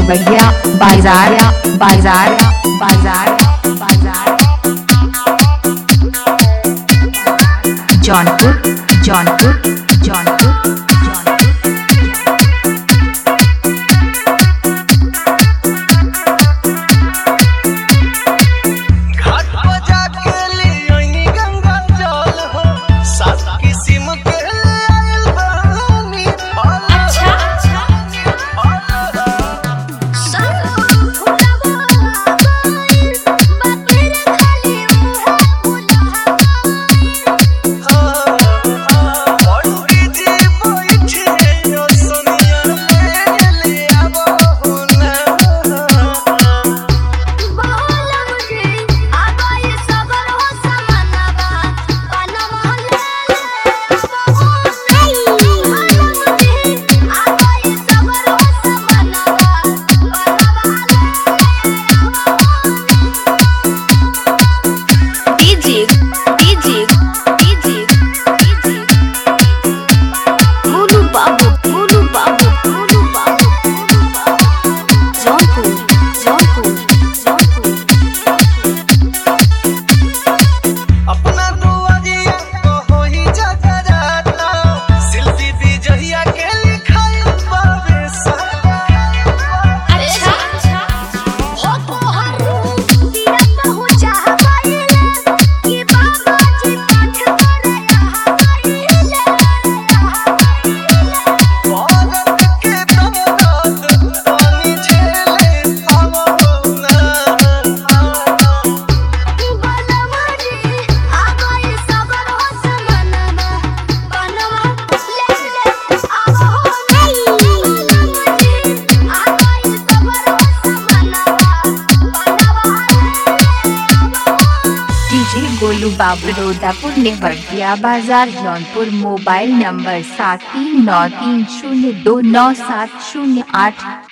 नेवरिया बाजार बाजार बाजार बाजार जौनपुर जौनपुर जौनपुर जौनपुर घाट पर जाके लियोनी गंगा जल हो सात किस्म के ले आइल बानी फल अच्छा पंडित जी बैठे ओ सोनिया ले ले आवो ना DJ DJ DJ DJ Monu Babu Monu Babu Monu बाबू जौनपुर जौनपुर जौनपुर अपना दुआरिया को होई जगराता शिल्पी विजया के लिखाई बाबे सारा अच्छा भारत के दौलत पानी झेले आवो ना डीजे गोलू बाबू रोदापुर नेवरिया बाजार जौनपुर मोबाइल नंबर सात तीन नौ तीन शून्य दो नौ सात शून्य आठ